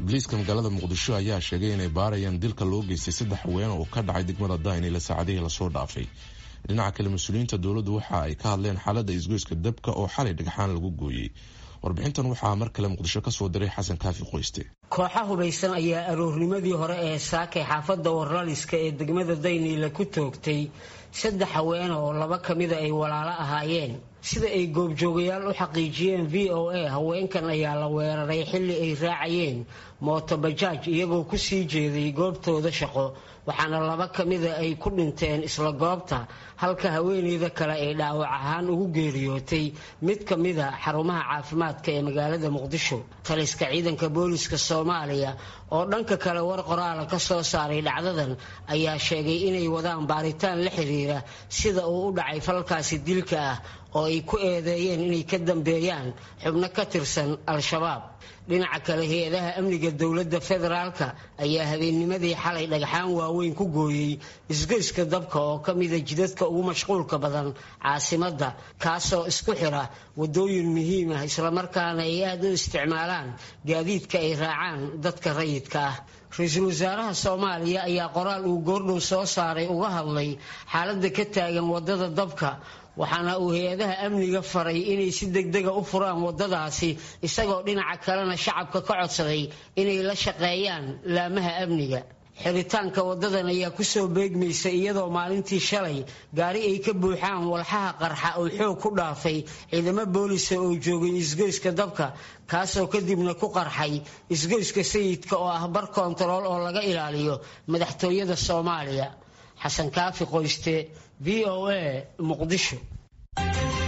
booliiska magaalada muqdisho ayaa sheegay inay baarayaan dilka loo geystay saddex haween oo ka dhacay degmada daynila saacadihii lasoo dhaafay dhinaca kale mas-uuliyiinta dowladdu waxa ay ka hadleen xaaladda isgoyska dabka oo xalay dhagxaan lagu gooyey warbixintan waxaa mar kale muqdisho kasoo diray xasan kaafi qoyste kooxa hubaysan ayaa aroornimadii hore ee saakay xaafadda warlaliska ee degmada dayniila ku toogtay saddex haweene oo laba ka mida ay walaalo ahaayeen sida ay goobjoogayaal u xaqiijiyeen v o a haweenkan ayaa la weeraray xilli ay raacayeen mootobajaaj iyagoo ku sii jeeday goobtooda shaqo waxaana laba ka mida ay ku dhinteen isla goobta halka haweeneyda kale ay dhaawac ahaan ugu geeriyootay mid ka mida xarumaha caafimaadka ee magaalada muqdisho taliska ciidanka booliska soomaaliya oo dhanka kale war qoraala ka soo saaray dhacdadan ayaa sheegay inay wadaan baaritaan la xiriira sida uu u dhacay falkaasi dilka ah oo ay ku eedeeyeen inay ka dambeeyaan xubno ka tirsan al-shabaab dhinaca kale hay-adaha amniga dowladda federaalka ayaa habeennimadii xalay dhagxaan waaweyn ku gooyey isgoyska dabka oo ka mida jidadka ugu mashquulka badan caasimadda kaasoo isku xira wadooyin muhiim ah islamarkaana ay aada u isticmaalaan gaadiidka ay raacaan dadka rayidka ah ra-iisul wasaaraha soomaaliya ayaa qoraal uu goordhow soo saaray uga hadlay xaaladda ka taagan wadada dabka waxaana uu hay-adaha amniga faray inay si degdega u furaan wadadaasi isagoo dhinaca kalena shacabka ka codsaday inay la shaqeeyaan laamaha amniga xiritaanka wadadan ayaa kusoo beegmaysa iyadoo maalintii shalay gaari ay ka buuxaan walxaha qarxa oo xoog ku dhaafay ciidamo boolisa oo joogay isgoyska dabka kaasoo kadibna ku qarxay isgoyska sayidka oo ah bar koontarool oo laga ilaaliyo madaxtooyada soomaaliya xasan kaafi qoyste v o a muqdisho